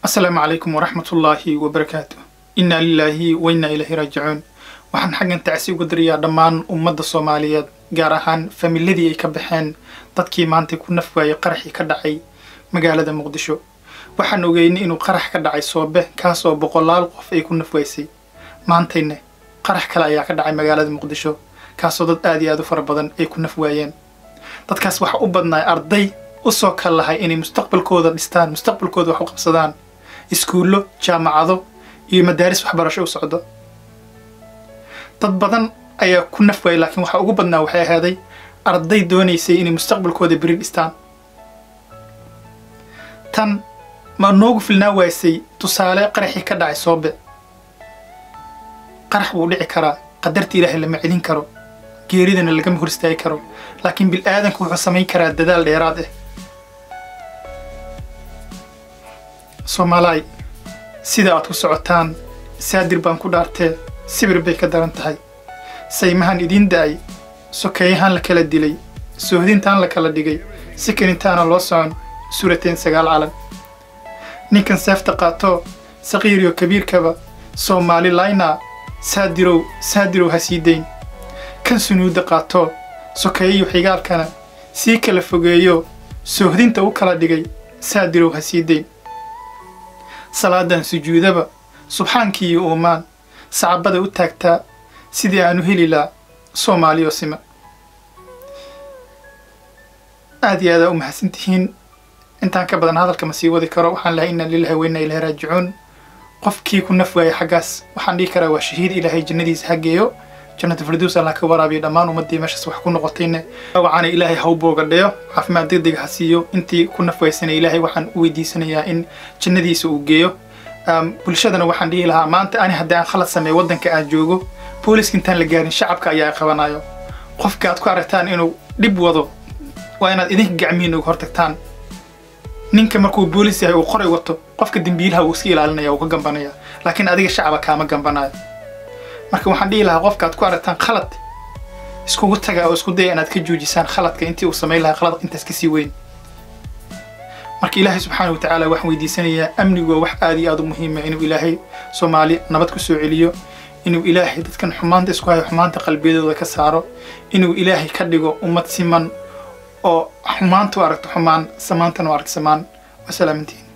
asalaamu calaykum waraxmat ullaahi wabarakaatu innaa lilaahi wa innaa ilaahi raajicuun waxaan xaggan tacsi uga dirayaa dhammaan ummadda soomaaliyeed gaar ahaan familadii ay ka baxeen dadkii maantay ku naf waayey qaraxii ka dhacay magaalada muqdisho waxaan ogeynay inuu qarax ka dhacay soobe kaasoo boqolaal qof ay ku naf waysay maantayna qarax kale ayaa ka dhacay magaalada muqdisho kaasoo dad aad iyo aad u fara badan ay ku naf waayeen dadkaas waxa u badnaay arday usoo kal lahay inay mustaqbalkooda dhistaan mustaqbalkooda wax u qabsadaan iskuullo jaamacado iyo madaaris waxbarasho u socdo dad badan ayaa ku naf waayay laakiin waxa ugu badnaa waxay ahaaday arday doonaysay inay mustaqbalkooda beri dhistaan tan ma noogu filnaa waysay tusaale qaraxii ka dhacay soobe qarax wuu dhici karaa qadarta ilaahay lama celin karo geeridana lagama hor istaagi karo laakiin bil-aadanku wuxuu samayn karaa dadaal dheeraad ah soomaalaay sida aad ku socotaan saadir baan ku dhaartee sibir bay ka daran tahay saymahan idiin da'ay sokeeyahaan la kala dilay soohdintaan la kala dhigay si kanintaana loo socon suurateen sagaal calan ninkan seefta qaatoo saqiiriyo kabiirkaba soomaali laynaa saadirow saadirow ha sii dayn kan sunuudda qaatoo sokeeyayo xigaalkana sii kala fogeeyo soohdinta u kala dhigay saadirow ha sii dayn salaadan sujuudaba subxaankiiyo uumaan sacabada u taagtaa sidii aanu heli laa soomaaliyo sima aad iyo aadaa u mahadsan tihiin intaan ka badan hadalka ma sii wadi karo waxaan lahay inna lilahi wa inna ilahi raajicuun qofkii ku naf waayay xaggaas waxaan dhihi karaa waa shahiid ilaahay jannadiisa hageeyo jannata firdows allah ka waraabiyo dhammaan ummaddii meeshaas wax ku noqotayna wacaana ilaahay ha u boogadheyo caafimaad degdeg ha siiyo intii ku naf waysana ilaahay waxaan u weydiisanayaa in jannadiisa uu geeyo bulshadana waxaan dhihi lahaa maanta ani haddii aan khalad sameeyo waddanka aan joogo booliska intaan la gaarin shacabka ayaa qabanayo qofka aad ku aragtaan inuu dhib wado waa inaad idinka gacmihiin uga hortagtaan ninka markuu boolis yahay uu qoray wato qofka dembiilaha uu iska ilaalinaya uu ka gambanaya laakiin adiga shacaba kaama gambanayo marka waxaan dhihi lahaa qofka aad ku aragtaan khalad iskugu taga oo isku daya inaad ka joojisaan khaladka intii uu samayn lahaa khalad intaas kasii weyn marka ilaahay subxaana wa tacaala waxaan weydiisanayaa amnigu waa wax aad iyo aad u muhiima inuu ilaahay soomaali nabad ku soo celiyo inuu ilaahay dadkan xumaanta isku hayo xumaanta qalbiyadooda ka saaro inuu ilaahay ka dhigo ummad siman oo xumaanta u aragto xumaan samaantana u aragto samaan wasalaamintiin